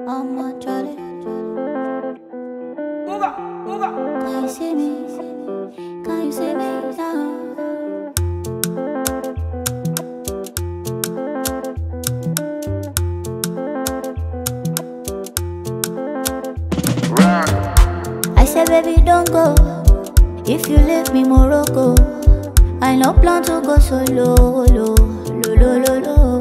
I'm a Charlie. Can you see me? Can you see me now? I said, baby, don't go. If you leave me, Morocco. I no plan to go solo, lo, lo, lo, lo, lo.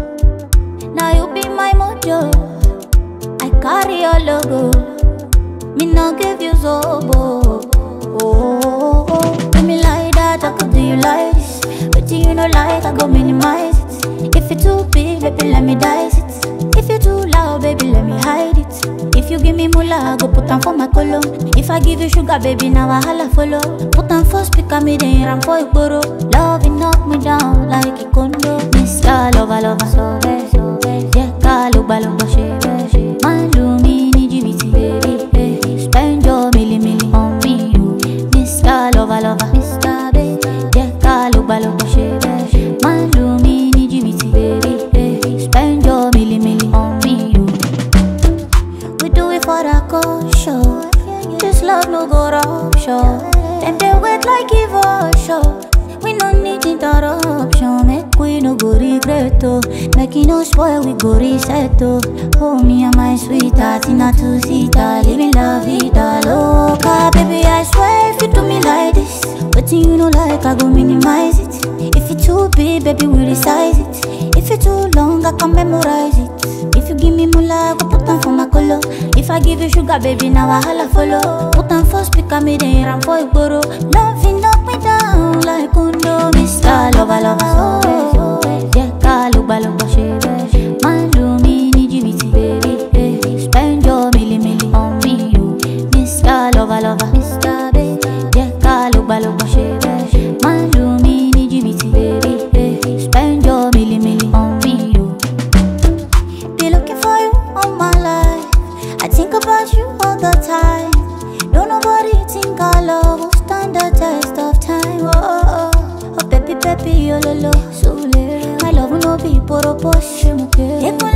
Now you be my mojo. I carry your logo. Me no give you zobo. Oh, oh, oh. Do me like that, I could do you like this. But you know like, I go minimize it. If it too big, baby, let me dice it. If you too loud, baby, let me hide it. If you give me mula, I go put on for my color. If I give you sugar, baby, now I holla follow. Put on for speaker, me then ram for igboro. Love it knock me down like a condo. Mr. Lover, lover, so bad, so bad. Yeah, call, look, look, shit, shit. Man, do me, need you, baby, baby. Spend your milli, milli on me, you. Mr. Lover, lover, Mr. Baby. Yeah, call, look, look, shit, shit. Man, do me, need you, baby, baby. Spend your milli, milli on me, you. We do it for the culture. This love no go rupture. Them they wait like evolution. We no need interruption. Make we no go regret oh. Make it no spoil, we go reset oh. Oh me and my sweetheart in a two seater, living la vida loca. Baby I swear if you do me like this, but you know like I go minimize it. If it too big, baby we resize it. If it too long, I can memorize it. If you give me mula, I go put on for my color. If I give you sugar, baby, now I holla follow. Put on for speaker, me then ram for igboro. Loving up me down like condo. Mr. Lover, lover, so bad. Yeah, call, look, look, shit, Man, do me, need you, me, baby, baby. Spend your milli, milli on me, you. Mr. Lover, lover, Mr. Baby. Yeah, call, look, look, shit, Man, do me, need you, me, baby, baby. Spend your milli, milli on me, you. Be looking for you all my life. I think about you all the time. Don't nobody think our love will stand the test of time. Oh, oh, oh. oh baby, baby, oh, lo, lo, so My love will not be poro posh. Ekwe